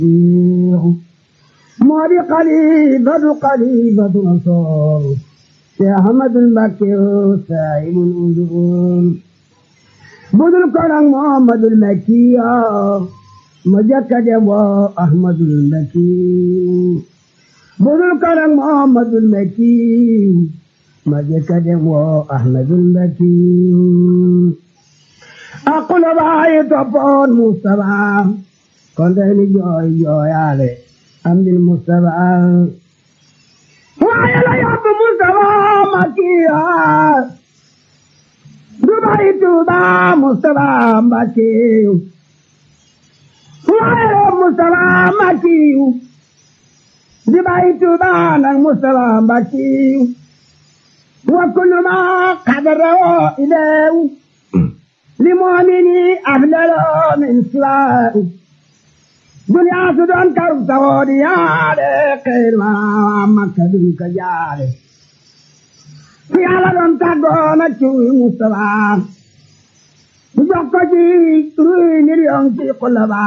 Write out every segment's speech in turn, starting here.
moo di xalifatu xalifatu rasool te ahmadul mbakke saahibul usul budul ko nag muhammadul makkiya ma jëkka dem woo ahmadul makki budul ko nag muhammadul makki ma jëkka dem woo ahmadul makki aqula baayi toppoon mustafa kon tey ni jooy jooyaale am dil mustafa waaye la yóbbu mustafa makkiya Dubai Tuuba Mustafa Mbakiyu waaye Mustafa Mbakiyu Dubai Tuuba nag Mustafa Mbakiyu wa kullu ma qadarahu ilayhi li mu'mini afdalu min siwaahu duniya su doon karu sawoodi yaade xeyr ma Makka dun ka jaade fi Yàlla doon tàggoo na ci Mustafa bu jox ko ci ruy million ci xula ba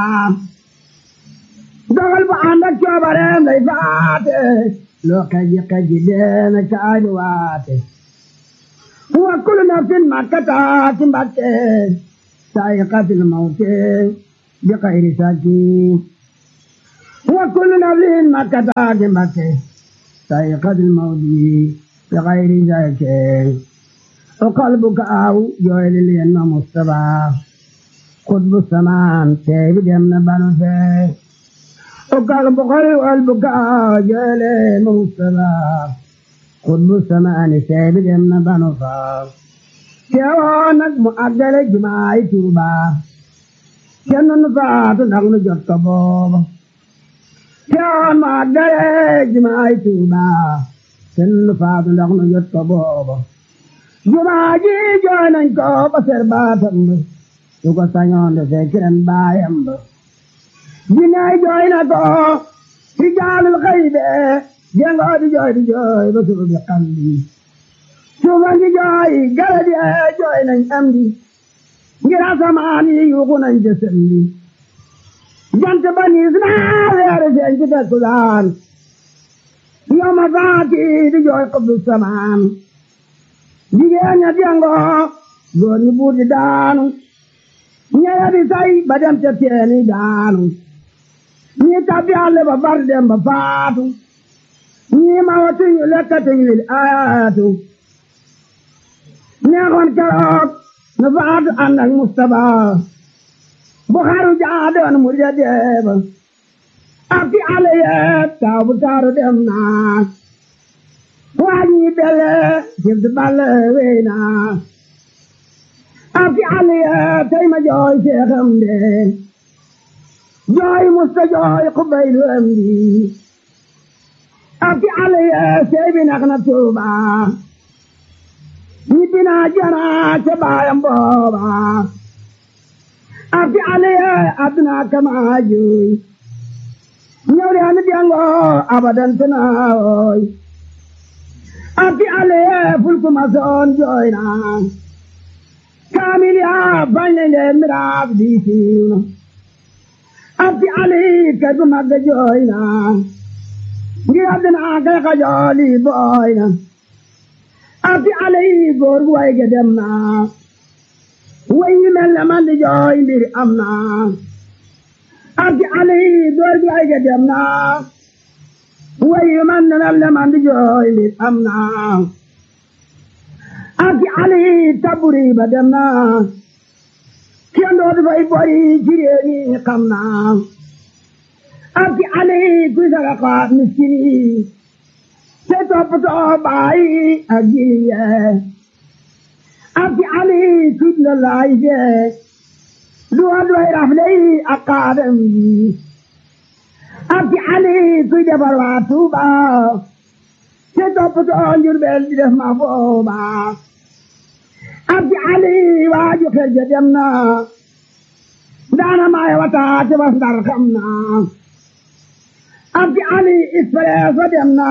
dogal bu ànd ak coobareem lay faate loo kaji kaji deena caani waate wa kullu nafsin makkata ci mbakke saa'iqatil mawte bi xayri saki wa kullu nafsin makkata ci mbakke saa'iqatil mawti bi xayri saki o qalbu kaaw jooyli leen ma Mustafa xutbu samaan tey bi dem na banu fee o qalbu qalbu kaaw jooyli leen ma Mustafa xutbu samaani tey bi dem na banu faa teewoo nag mu àggale jumaay Tuuba kenn nu faatu ndax nu jot ko booba teewoo mu àggale jumaay Tuuba kenn nu faatu ndax nu jot ko booba jumaa ji jooy nañ ko ba ser baatam ba su ko sañoon de fekk ren baayam ba jinnaay jooy na ko rijaalul xaybe jengoo di jooy di jooy ba suba bi xalli suufan di jooy garab yi jooy nañ am di ngir asamaan yi yuuxu nañ jësëm di jant ba niis naa weere seen ci takkusaan yoma faati di jooy xubbu samaan jigéen ña jangoo góor ñi buur di daanu ñeya di say ba dem ca teeni daanu ñi tabbi àll ba bar dem ba faatu ñi ma watuñu lekkatuñu lil ayaatu neexoon keroog nu faatu ànd ak Mustafa bu xaru jaadoon mu de deeba ak ci àll yeet taw bu taaru dem naa waaj ñi bele jib di balle wey naa ak ci àll yeet tey ma jooy seexam de jooy musta jooy xubaylu am di ak ci àll yeet sey bi nak na tuuba ñibbi naa jana ca baayam booba ak ci àll yeet adduna kama juy ñëw de andi diango abadan tanaawoy ak ci àll yeet fulku ma soon jooy naa kaamil yaa bañ leen leen miraaf di siiw na ak ci àll yi kay bu mag jooy naa ngir àddina kay xajooli booy na ak ci àll yi góor gu way ge dem na way yi mel ne man di jooy mbir am na ak ci àll yi góor gu way ge dem na way yi man ne mel ne man di jooy mbir am na ak ci àll yi taburi ba dem na kenn dootu fay bori ci réew mi xam na ak ci àll yi kuy saraxa miskin yi te toppatoo baay ak jirim yee ak ci àll yi tudd la laay jee du wa doy rafle yi ak kaadam yi ak ci àll yi kuy defar waa Tuuba te toppatoo Njurbel di def ma fooba ak ci àll yi waaju xel ja dem na daana maay wata te bas ndar xam na ak ci àll yi expresso dem na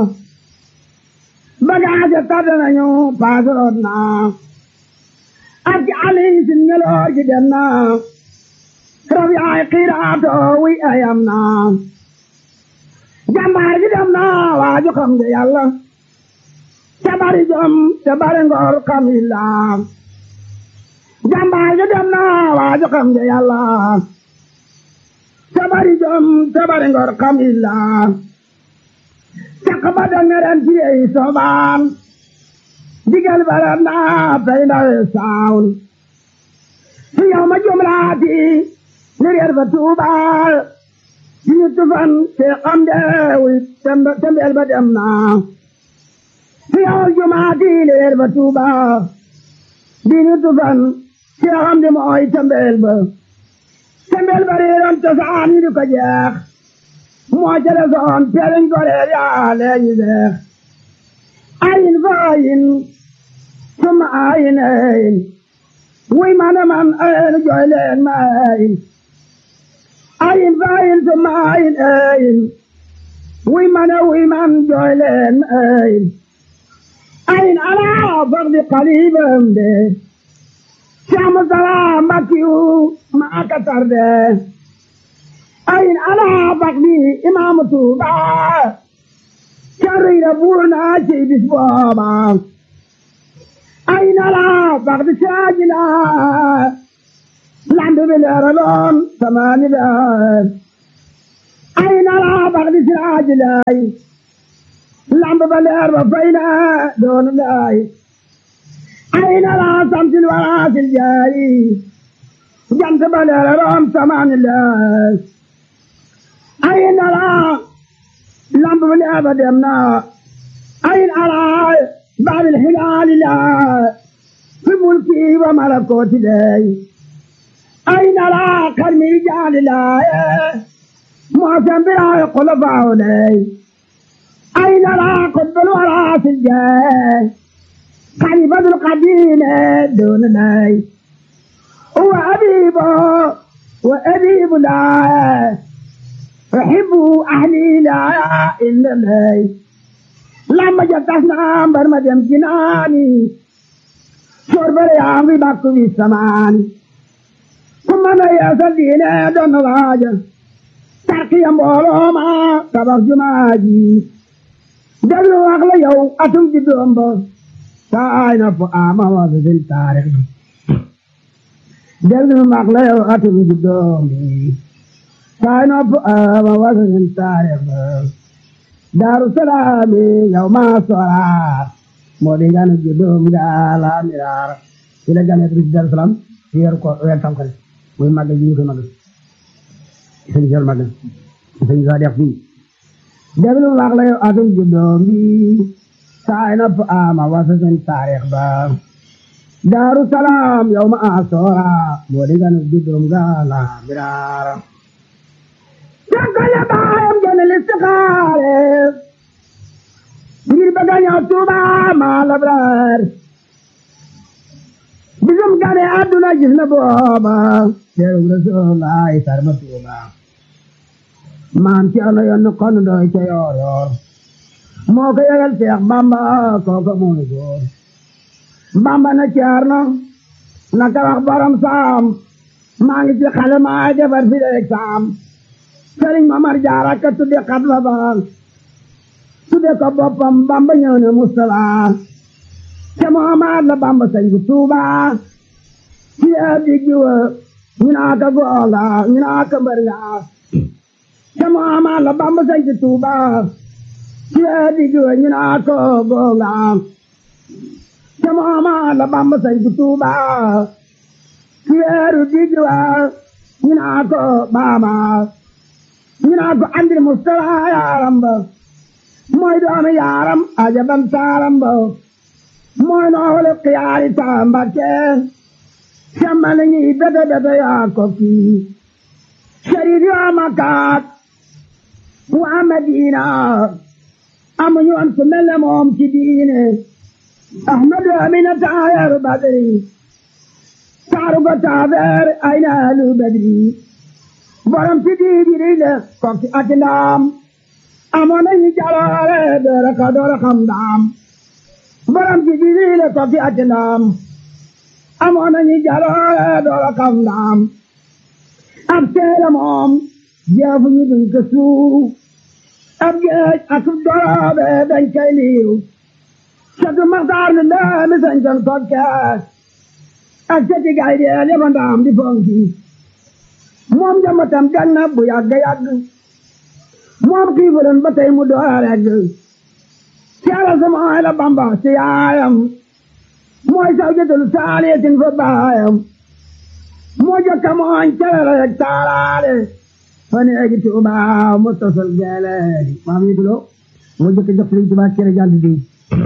bagage tardé nañu paasaroot na ak ci àll yi sin ngeloor gi dem na rabi ay xiiraato wi ayam na jàmbaar gi dem na waaju xam nga yàlla te bari jom te bari ngor xam illa jàmbaar gi dem na waaju xam nga yàlla te bari jom te bari ngor xam illa caq ba dangaren ci yey sobaan digal barat na pey ndawe saawn fi yow ma jumlaati ni reer ba tuubaal di ñu tufan te xam deewi tembeel ba dem na fi yow jumaati ni reer ba tuubaal di ñu tufan te xam de mooy tembeel ba tembeel ba reeroon cosaan ñu di ko jeex moo jële soon teeliñ ko reer yaa leeñu deex ayin fa ayin suma ayin ayin wuy man man ayin jooy leen ma ayin ayin fa ayin suma ayin ayin wuy man wuy man jooy leen ma ayin ayin alaa fardi qalibam de Saamu salaam Mbakiyu maa ka tarde ayin alaa fardi imaamu Tuuba carriira buur naa ci bis booba ayin alaa fardi saajila lamb bi leeraloon samaani beer ayin alaa fardi saajilay lamb ba leer ba fay na doon lay ayin alaa samsil waraasil jaari jant ba leeraloon samaani leer ayin alaa lamb ba leer ba dem na ayin alaa baabil hilaali laa fi mulki wa malakooti lay ayin alaa karmi jaali laaye moosen biraay xulafaaw lay ayin alaa qutbul waraasil jaay خليفة القديم دون ناي هو أبيب وأبيب لا أحب أهلي لا إلا ناي لما جتنا برمجم جناني شرب ريامي باكو في السمان ثم أنا يا سدينا دون واجه ترقيا بولوما تبق جماجي دلو أغلى يوم أتم جدوم بو taay na fu ama wa bisil taarix dellu mag la yow atum juddoom bi taay na fu ama wa bisil taarix daaru salaami yow maa sora moo di gane juddoom ga la miraar ci la gane ci daaru salaam ci yor ko weer tam xarit muy màggal ji ñu koy màggal sëñ sol màggal sëñ sa def fii dellu mag la yow atum juddoom bi saay na fu ama wasa seen taarix ba daaru salaam yow ma asoora moo di ganu juddum gaala biraara jankale baayam gene listixaare ngir bëgga ñëw tuuba maa labraar bisum gane àdduna gis na booba teeru rasuulaay sarma tuuba maam ci ano yoon kon doy ca yoor yoor moo ko yëgal Seex Bamba kooka mooy góor Bamba na Ceerno na ka wax borom saam maa ngi ci xale maa defar fi leeg saam Sëriñ Mamar Jaara ka tudde xat fa ba tudde ko boppam Bamba ñëw ne Mustala te Muhammad la Bamba sañ ku Tuuba ci digg wa ñu naa ka goonga ñu naa ka mbër nga te Muhammad la Bamba sañ ku Tuuba Siedi jua nyina ko gonga Jamama la bamba sai kutuba Sieru dijua nyina ko bama Nyina ko andri mustala yaramba Moy doona yaram ajaban taramba Moy no hole qiyari tamba ke Shamale ni beda beda ya koki Sharif ya makat Wa Madina amuñu am ku mel ne moom ci diine ahmadu amina taayaru badri taaru ko taabeer ay naalu badri borom ci diibiri le kokki ati ndaam amoon nañu jaloore doora ka doora xam ndaam borom ci diibiri le kokki ati ndaam amoon nañu jaloore doora xam ndaam ab teela moom jeefu ñu duñ ko suuf ab géej ak doroobe dañ koy liiw catu maxtaar mi ndaami sañcoon kokkees ak cati gay deel yaba ndaam di fonki moom jambatam jag na bu yàgg yàgg moom xiifuren ba tey mu door regg caala sama ay la bamba ci yaayam mooy saw jëtul saaliyatin fa baayam moo jokka mooñ calala yeg taalaale fane egi tuuba mu tosal geeleedi maam yi tulo moo jokka jox sëriñ tuuba cere jàll diw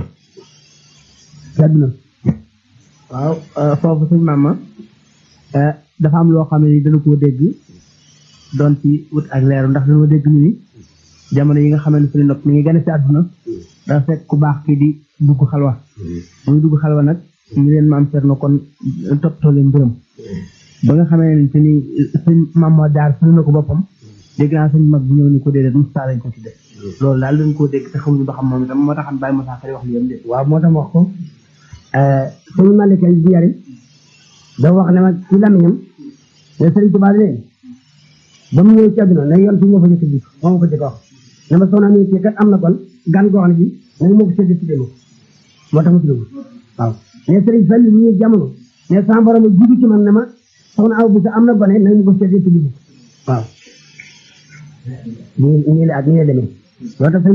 àdduna waaw foofu suñ maama dafa am loo xam ne ni dana koo dégg doon ci wut ak leeru ndax dana dégg ñu ni jamono yi nga xam ne suñu nopp mi ngi gën a si àdduna dafa fekk ku baax kii di dugg xalwa muy dugg xalwa nag ñu leen maam Cerno kon toppatoo leen mbërëm ba nga xamee ne te ni suñ maam moo daar suñu na ko boppam dégg naa suñ mag bu ñëw ni ko déedéet Moussa lañ ko tudde loolu daal dañ koo dégg te xamuñu ba xam moom itam moo taxam Baye Moussa Kari wax li yam de waaw moo tax wax ko sëñ Malika di yari da wax ne ma ci lamiñam ne sëriñ Tuubaa ne ba mu ñëw ci àdduna ne yoon fi moo fa jëkk ji moo ma ko jëkk wax ne ma soxna mi ci kat am na kon gan goo xam ne bi nañu moo ko sédd tuddee ma moo tax mu tuddee waaw ne sëriñ Fall mu ñëw jamono ne sama borom a jiitu ci man ne ma soxna aw bi sa am na gone nañu ko sédd tuddee waaw nii nii la ak nii la demee loolu tax